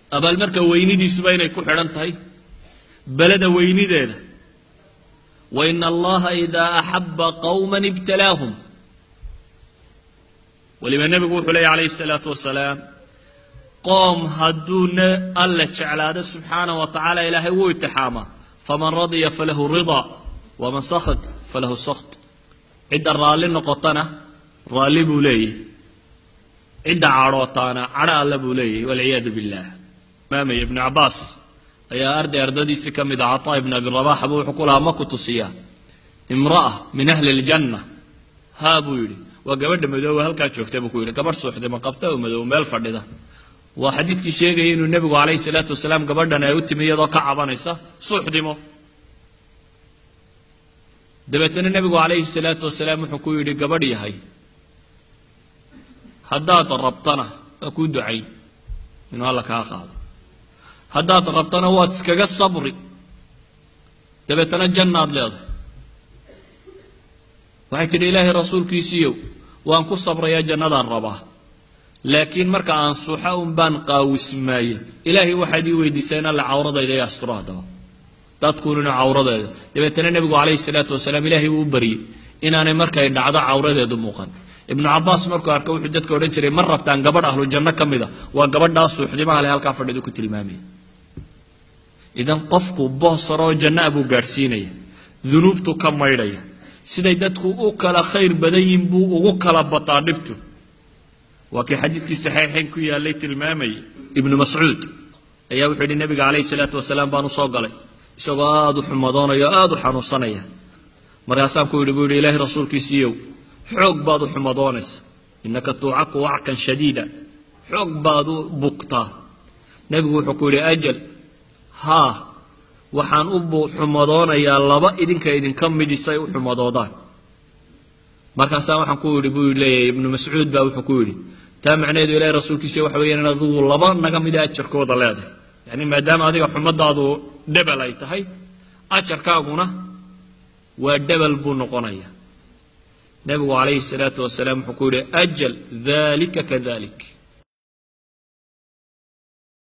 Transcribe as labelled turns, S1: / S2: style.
S1: abaalmarka weynidiisuba inay ku xidhan tahay beleda weynideeda wa ina allaha idaa axaba qowma ibtalaahum weliba nebigu wuxuu leeya calayhi salaatu wasalaam qoom hadduu alla jeclaado subxaana wa tacaala ilaahay wuu itixaamaa faman radya falahu ridaa waman sakht falahu sakht cidda raalli noqotana raalli buu leeyahy cidda cadhootaana cadho alla buu leeyahy walciyaadu billah imaamaya ibnu cabaas ayaa arday ardadiisii ka mid a cataa ibn abi rabax buu wuxuu ku lahaa ma ku tusiyaa imra'a min ahli ljanna haa buu yidhi waa gabadha madooba halkaa joogta buu ku yidhi gabadh suuxdima qabta oo madoob meel fadhida waa xadiidkii sheegaya inuu nebigu calayhi salaatu wasalaam gabadhan ay u timi iyadoo ka cabanaysa suuxdimo dabeetana nebigu calayhi salaatu wasalaam wuxuu ku yidhi gabadh yahay haddaad rabtana waa kuu ducayn inuu alla kaa qaado haddaad rabtana waad iskaga sabri dabeetana jannaad leedahay waxay tidhi ilaahay rasuulkiisiiyow waan ku sabrayaa jannadaan rabaa laakiin marka aan suuxa un baan qaawismaaye ilaahay waxaad ii weydiisaa in alla cawradayda i asturo haddaba dadkunina cawradeeda dabeetana nebigu calayhi salaatu wasalaam ilaahay wuu u baryey inaanay markay dhacdo cawradeedu muuqan ibnu cabaas markuu arka wuxuu dadka odhan jiray ma rabtaan gabadh ahlu janno ka mida waa gabadhaa suuxdimaha leh halkaa fadhidu ku tilmaamaya idan qofku boosaroo janna a buu gaadhsiinaya dunuubtu ka maydhaya siday dadku u kala khayr badan yihin buu ugu kala bataa dhibtu waa kii xadiidkii saxiixayn ku yaallay tilmaamayay ibnu mascuud ayaa wuxuu yidhi nebiga calayhi salaatu wasalaam baan u soo galay isagoo aada u xumadoonaya o aada u xanuunsanaya markaasaan ku yidhi buu yidhi ilaahay rasuulkiisiiyow xoog baad u xumadoonaysa innaka tuucaku wackan shadiida xoog baad u bugtaa nebigu wuxuu ku yidhi ajal haa waxaan u xumadoonayaa laba idinka idinka midisay u xumadoodaan markaasaa waxaan ku yidhi buu leeyahay ibnu mascuud baa wuxuu ku yidhi taa macnaheedu ilahay rasuulkiisa waxa weeyaan in adigu laba naga mida ajarkooda leedahay yacni maadaama adiga xumadaadu dhebel ay tahay ajarkaaguna waa dhebel buu noqonaya nebigu calayhi salaatu wasalaam wuxuu ku yidhi ajal dalika kadalik